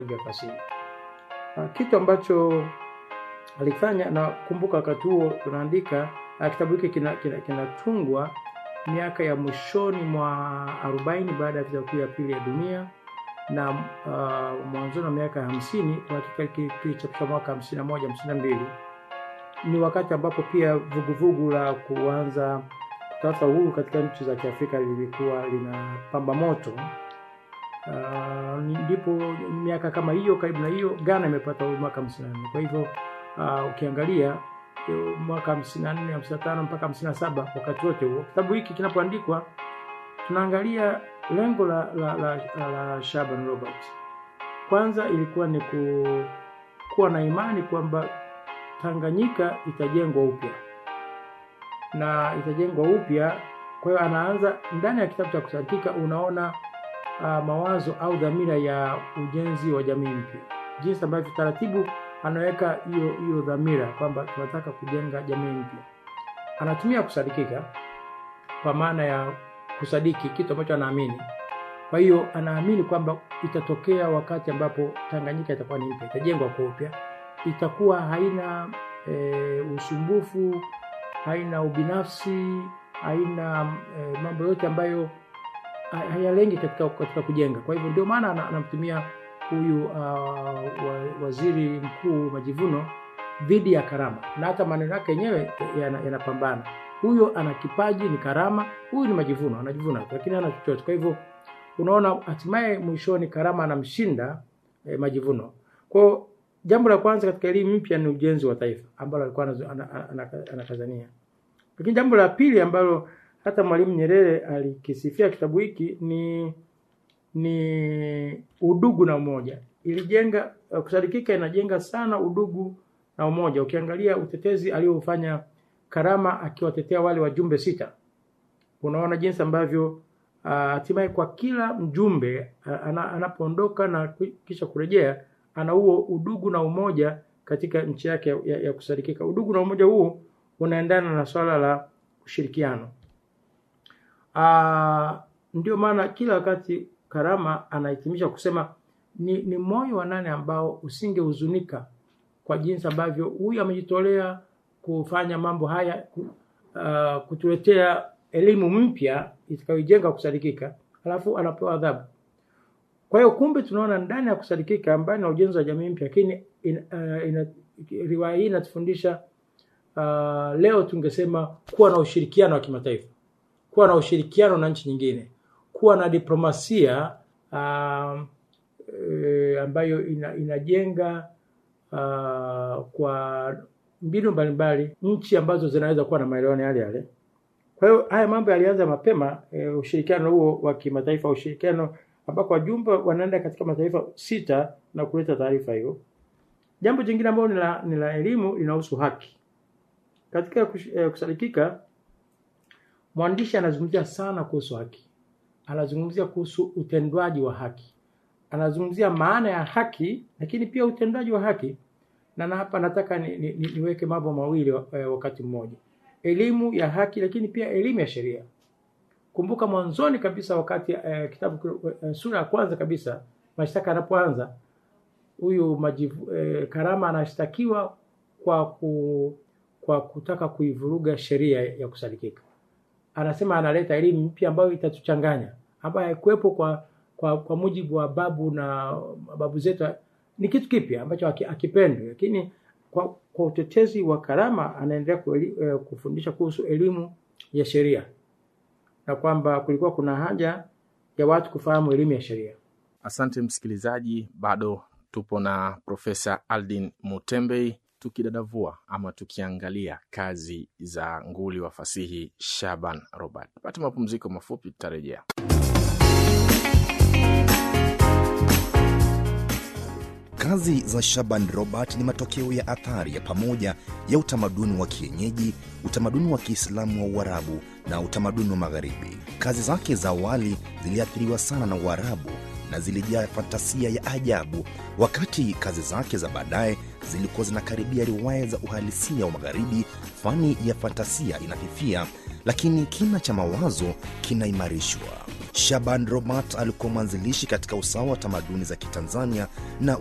vya fasihi. Uh, kitu ambacho alifanya na kumbuka, wakati huo tunaandika uh, kitabu hiki kinatungwa kina, kina miaka ya mwishoni mwa arobaini baada ya vita kuu ya pili ya dunia na uh, mwanzoni wa miaka ya hamsini kilichapishwa mwaka hamsini na moja hamsini na mbili ni wakati ambapo pia vuguvugu la kuanza kutafuta uhuru katika nchi za Kiafrika lilikuwa linapamba moto. Uh, ndipo miaka kama hiyo karibu na hiyo Ghana imepata uhuru mwaka hamsini na nne. Kwa hivyo uh, ukiangalia mwaka hamsini na nne hamsini na tano mpaka hamsini na saba wakati wote huo kitabu hiki kinapoandikwa tunaangalia lengo la, la, la, la, la Shaban Robert. Kwanza ilikuwa ni ku, kuwa na imani kwamba Tanganyika itajengwa upya na itajengwa upya. Kwa hiyo anaanza ndani ya kitabu cha kusadikika, unaona uh, mawazo au dhamira ya ujenzi wa jamii mpya, jinsi ambavyo taratibu anaweka hiyo hiyo dhamira kwamba tunataka kujenga jamii mpya. Anatumia kusadikika kwa maana ya kusadiki kitu ambacho anaamini. Kwa hiyo anaamini kwamba itatokea wakati ambapo Tanganyika itakuwa ni mpya, itajengwa kwa upya, itakuwa haina e, usumbufu, haina ubinafsi, haina e, mambo yote ambayo hayalengi katika, katika kujenga. Kwa hivyo ndio maana anamtumia huyu uh, waziri mkuu Majivuno dhidi ya Karama, na hata maneno yake yenyewe yanapambana yana huyo ana kipaji ni Karama, huyu ni Majivuno, anajivuna lakini hana chochote. Kwa hivyo unaona, hatimaye mwishoni Karama anamshinda eh, Majivuno. Kwa hiyo jambo la kwanza katika elimu mpya ni ujenzi wa taifa ambalo alikuwa anakazania, lakini jambo la pili ambalo hata Mwalimu Nyerere alikisifia kitabu hiki ni ni udugu na umoja. Ilijenga kusadikika, inajenga sana udugu na umoja. Ukiangalia utetezi aliofanya Karama akiwatetea wale wajumbe sita, unaona jinsi ambavyo hatimaye uh, kwa kila mjumbe uh, anapoondoka na kisha kurejea ana huo udugu na umoja katika nchi yake ya, ya, ya kusadikika. Udugu na umoja huu unaendana na swala la ushirikiano. Uh, ndio maana kila wakati Karama anahitimisha kusema ni, ni moyo wa nane ambao usingehuzunika kwa jinsi ambavyo huyu amejitolea kufanya mambo haya uh, kutuletea elimu mpya itakayojenga kusadikika, alafu anapewa adhabu. Kwa hiyo kumbe, tunaona ndani ya kusadikika mbali na ujenzi wa jamii mpya, lakini in, uh, ina, riwaya hii inatufundisha uh, leo tungesema kuwa na ushirikiano wa kimataifa, kuwa na ushirikiano na nchi nyingine, kuwa na diplomasia uh, e, ambayo ina, inajenga uh, kwa mbinu mbalimbali nchi ambazo zinaweza kuwa na maelewano yale yale. Kwa hiyo haya mambo yalianza mapema e, ushirikiano huo wa kimataifa, ushirikiano ambako wajumbe wanaenda katika mataifa sita na kuleta taarifa hiyo. Jambo jingine ambalo ni la, ni la elimu linahusu haki. Katika kush, e, kusadikika, mwandishi anazungumzia sana kuhusu haki, anazungumzia kuhusu utendwaji wa haki, anazungumzia maana ya haki, lakini pia utendwaji wa haki na hapa nataka ni, ni, ni, niweke mambo mawili wakati mmoja, elimu ya haki lakini pia elimu ya sheria. Kumbuka mwanzoni kabisa wakati eh, kitabu eh, sura ya kwanza kabisa mashtaka yanapoanza, huyu majivu eh, Karama anashtakiwa kwa ku, kwa kutaka kuivuruga sheria ya kusadikika. Anasema analeta elimu mpya ambayo itatuchanganya, ambayo haikuwepo kwa, kwa kwa mujibu wa babu na babu zetu ni kitu kipya ambacho akipendwi, lakini kwa, kwa utetezi wa Karama anaendelea kufundisha kuhusu elimu ya sheria na kwamba kulikuwa kuna haja ya watu kufahamu elimu ya sheria. Asante msikilizaji, bado tupo na Profesa Aldin Mutembei tukidadavua ama tukiangalia kazi za nguli wa fasihi Shaban Robert. Pata mapumziko mafupi, tutarejea. Kazi za Shaban Robert ni matokeo ya athari ya pamoja ya utamaduni wa kienyeji, utamaduni wa Kiislamu wa Uarabu na utamaduni wa Magharibi. Kazi zake za awali ziliathiriwa sana na Uarabu na zilijaa fantasia ya ajabu, wakati kazi zake za baadaye zilikuwa zinakaribia riwaya za uhalisia wa Magharibi. Fani ya fantasia inafifia, lakini kina cha mawazo kinaimarishwa. Shaban Robert alikuwa mwanzilishi katika usawa wa tamaduni za Kitanzania na